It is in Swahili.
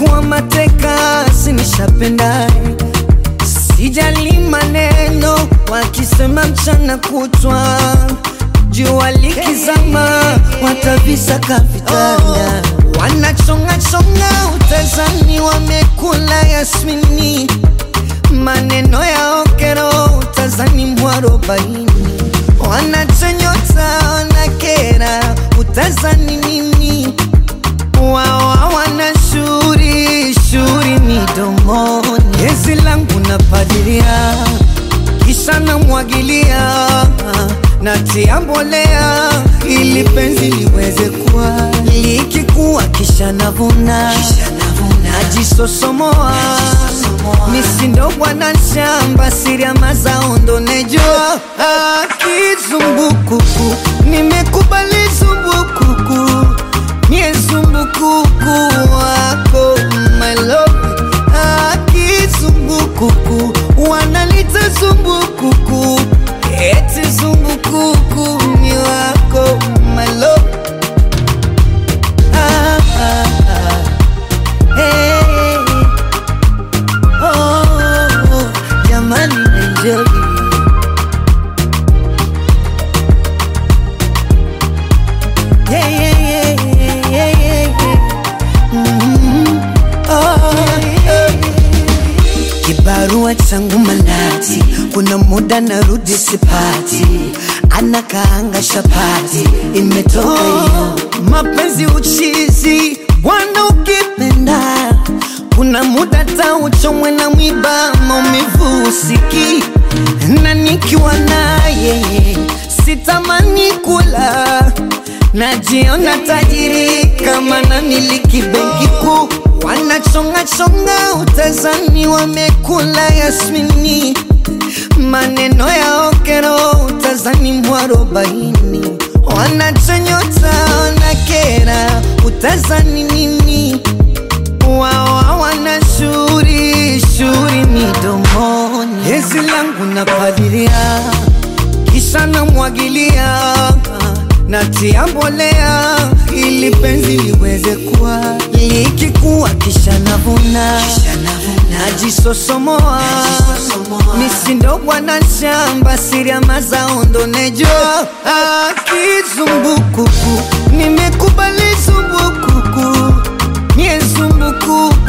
nimekuwa mateka, sinishapendaye sijali maneno wakisema mchana kutwa jua likizama watavisaka vitanda wanachongachonga utazani wamekula yasmini maneno ya okero utazani mwarobaini wanachonyota wanakera utazani nini wawa wana shuri shuri midomoni gezi langu napadilia kisha namwagilia natia mbolea ili penzi liweze kuwa likikuwa kisha navuna najisosomoa misindo bwana shamba siri ya mazao ndo nejua kizumbukuku nimekubali zumbukuku mie zumbukuku wako my love akizumbukuku wanalita zumbukuku eti zumbukuku ni wako my love ah, ah, ah. Hey, oh, oh, jamani enjoy Yeah, yeah, yeah, yeah, yeah, yeah. Mhm. Oh, yeah. Kibarua changu manati, kuna muda narudi sipati, anakaanga shapati, imetoka hiyo mapenzi uchizi, bwana ukipenda kuna muda tauchomwe na mwiba, maumivu usiki na nikiwa naye sitamani kula najiona tajiri kama na miliki benki kuu wanachongachonga utazani wamekula yasmini maneno ya okero utazani mwarobaini wanachonyota wanakera utazani nini wawa wana shuri shuri midomoni hezi langu napalilia kisha namwagilia natia mbolea ili penzi liweze kuwa likikuwa kisha navuna najisosomoa misindo bwana shamba siri ya mazao ndo nejua kizumbukuku nimekubali zumbukuku mie zumbukuku